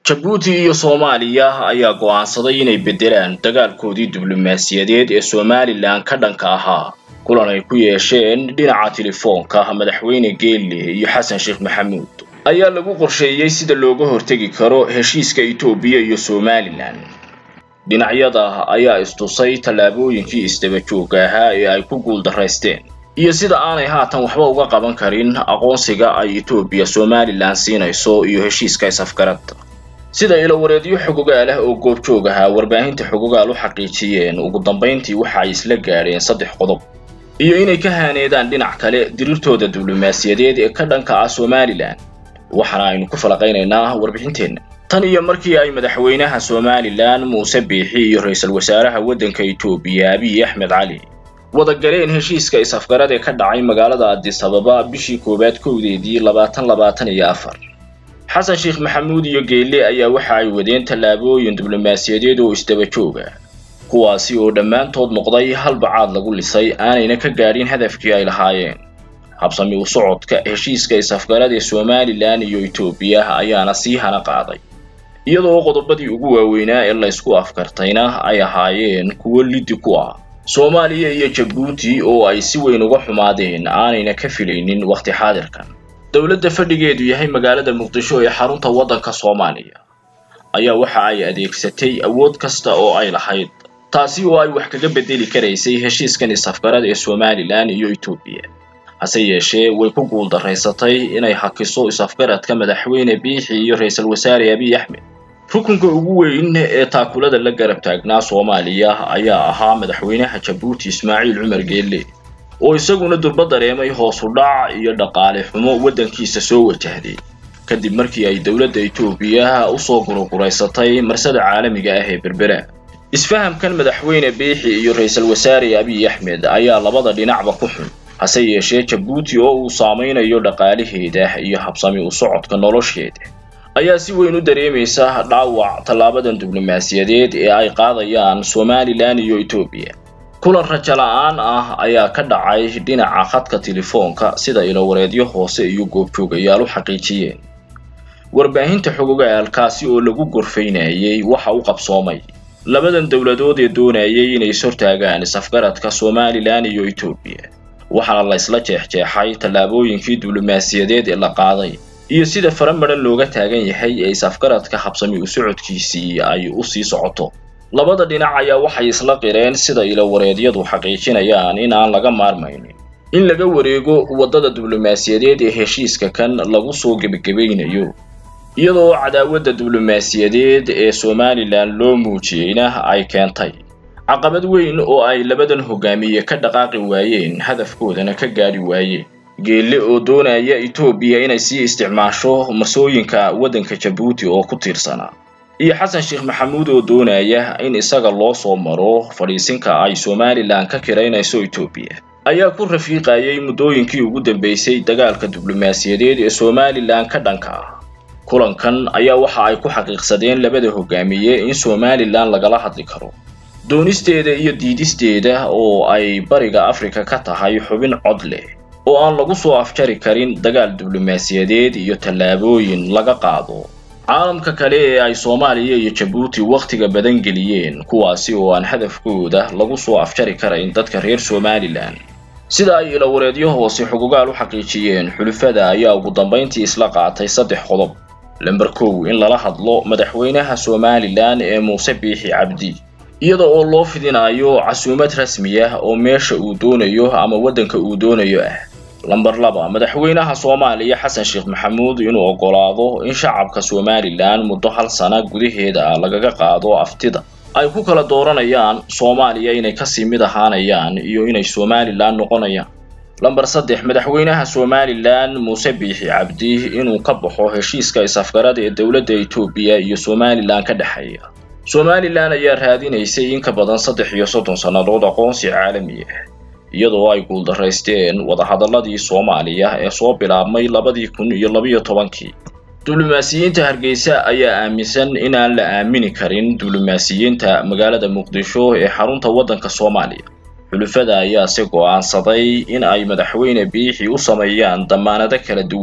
jabuuti iyo soomaaliya ayaa go'aansaday inay beddelaan dagaalkoodii diblomaasiyadeed ee somalilan ka dhanka ahaa kulan ay ku yeesheen dhinaca telefoonka madaxweyne geelle iyo xasan sheekh maxamuud ayaa lagu qorsheeyey sida looga hortegi karo heshiiska etoobiya iyo somalilan dhinacyada ayaa istusay tallaabooyinkii isdaba joogga ahaa ee ay ku guuldaraysteen iyo sida aanay haatan waxba uga qaban karin aqoonsiga ay etoobiya somalilan siinayso iyo heshiiska is-afgarada sida ilowareedyo xogogaal ah oo goobjoog ahaa warbaahinta xogogaal u xaqiijiyeen ugu dambayntii waxa ay isla gaadheen saddex qodob iyo inay ka haaneedaan dhinac kale dirirtooda diblomaasiyadeed ee ka dhanka ah somalilan waxaana aynu ku falaqaynaynaa warbixinteenna tan iyo markii ay madaxweynaha somalilan muuse biixi iyo ra-iisul wasaaraha waddanka etoobiya abiy axmed cali wada galeen heshiiska is-afgarad ee ka dhacay magaalada addis ababa bishii koowaad kowdeedii labaatan labaatan iyo afar xasan sheekh maxamuud iyo geelle ayaa waxa ay wadeen tallaabooyin diblomaasiyadeed oo isdaba jooga kuwaasi oo dhammaantood noqday halbacaad lagu lisay aanayna ka gaadhin hadafkii ay lahaayeen habsami u socodka heshiiska is-afgarad ee somalilan iyo etoobiya ayaana sii hana qaaday iyadoo qodobadii ugu waaweynaa ee laysku afkartayna ay ahaayeen kuwo liddi ku ah soomaaliya iyo jabuuti oo ay si weyn uga xumaadeen aanayna ka filaynin wakhti xaadirkan dowladda fadhigeedu yahay magaalada muqdisho ee xarunta waddanka soomaaliya ayaa waxa ay adeegsatay awood kasta oo ay lahayd taasi oo ay wax kaga beddeli karaysay heshiiskan is-afgarad ee somalilan iyo etoobiya hase yeeshee way ku guuldaraysatay inay hakiso is-afgaradka madaxweyne biixi iyo ra-iisul wasaare abiy axmed rukunka ugu weyn ee taakulada la garab taagnaa soomaaliya ayaa ahaa madaxweynaha jabuuti ismaaciil cumar geelle oo isaguna durba dareemay hoos u dhac iyo dhaqaale xumo waddankiisa soo wajahday kadib markii ay dowladda etoobiya usoo guruguraysatay marsada caalamiga ah ee berbera isfahamkan madaxweyne biixi iyo ra-iisul wasaare abiy axmed ayaa labada dhinacba ku xun hase yeeshee jabuuti oo uu saamaynayo dhaqaalaheeda iyo habsami u socodka nolosheeda ayaa si weyn u dareemaysa dhaawac tallaabadan diblomaasiyadeed ee ay qaadayaan somalilan iyo etoobiya kulan rajo la-aan ah ayaa ka dhacay dhinaca khadka telefoonka sida ilowareedyo hoose iyo goobjoogayaal u xaqiijiyeen warbaahinta xogogaalkaasi oo lagu gorfaynayay waxa u qabsoomay labadan dowladood ee doonayay inay ishortaagaan is-afgaradka somalilan iyo etoobiya waxaana la isla jeexjeexay tallaabooyinkii diblomaasiyadeed ee la qaaday iyo sida faramaran looga taagan yahay ee is-afgaradka habsami u socodkiisii ay u sii socoto labada dhinac ayaa waxay isla qireen sida ilowareedyadu xaqiijinayaan in aan laga maarmaynin in laga wareego waddada diblomaasiyadeed ee heshiiska kan lagu soo gebagabaynayo iyadoo cadaawadda diblomaasiyadeed ee somalilan loo muujiyeyna ay keentay caqabad weyn oo ay labadan hogaamiye ka dhaqaaqi waayeen hadafkoodana ka gaadhi waayeen geelle oo doonaya etoobiya inay sii isticmaasho masooyinka waddanka jabuuti oo ku tiirsanaa iyo xasan sheekh maxamuud oo doonaya in isaga loo soo maro fadhiisinka ay somalilan ka kiraynayso etoobiya ayaa ku rafiiqayay muddooyinkii ugu dambeysay dagaalka diblomaasiyadeed ee somalilan ka dhanka ah kulankan ayaa waxa ay ku xaqiiqsadeen labada hogaamiye in somalilan lagala hadli karo doonisteeda iyo diidisteeda oo ay bariga afrika ka tahay xubin cod leh oo aan lagu soo afjari karin dagaal diblomaasiyadeed iyo tallaabooyin laga qaado caalamka kale ee ay soomaaliya iyo jabuuti wakhtiga badan geliyeen kuwaasi oo aan hadafkooda lagu soo afjari karayn dadka reer somalilan sida ay ilowareedyo hoose xugugaal u xaqiijiyeen xulufada ayaa ugu dambayntii isla qaatay saddex qodob lamber kow in lala hadlo madaxweynaha somalilan ee muuse biixi cabdi iyada oo loo fidinayo casuumad rasmi ah oo meesha uu doonayo ama waddanka uu doonayo ah lamber laba madaxweynaha soomaaliya xasan sheekh maxamuud inuu oggolaado in shacabka somalilan muddo hal sana gudaheeda ah lagaga qaado aftida ay ku kala dooranayaan soomaaliya inay kasii mid ahaanayaan iyo inay somalilan noqonayaan lamber saddex madaxweynaha somalilan muuse biixi cabdi inuu ka baxo heshiiska is-afgarada ee dowladda etoobiya iyo somalilan ka dhexeeya somalilan ayaa raadinaysay in ka badan saddex iyo soddon sannadood aqoonsi caalami ah iyadoo ay guuldaraysteen wadahadalladii soomaaliya ee soo bilaabmay labadii kun iyo labiyo tobankii diblomaasiyiinta hargeysa ayaa aaminsan in aan la aamini karin diblomaasiyiinta magaalada muqdisho ee xarunta waddanka soomaaliya xulufada ayaa si go'aansaday in ay madaxweyne biixi u sameeyaan dammaanado kala duwan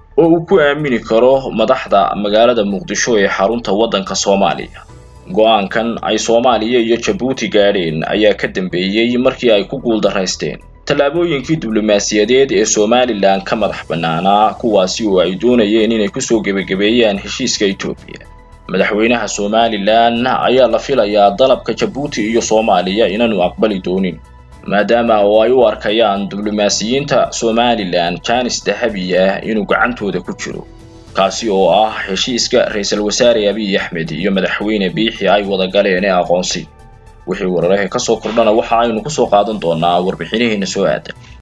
oo uu ku aamini karo madaxda magaalada muqdisho ee xarunta waddanka soomaaliya go-aankan ay soomaaliya iyo jabuuti gaadheen ayaa ka dambeeyey markii ay ku guuldaraysteen tallaabooyinkii diblomaasiyadeed ee somalilan ka madax bannaanaa kuwaasi oo ay doonayeen inay kusoo gebagabeeyaan heshiiska etoobiya madaxweynaha somalilan ayaa la filayaa dalabka jabuuti iyo soomaaliya inaanu aqbali doonin maadaama oo ay u arkayaan diblomaasiyiinta somalilan janis dahabi ah inuu gacantooda ku jiro kaasi oo ah heshiiska ra-iisul wasaare abiy axmed iyo madaxweyne biixi ay wada galeen ee aqoonsi wixii wararaha ka soo kordhana waxa aynu kusoo qaadan doonaa warbixinaheena soo aadan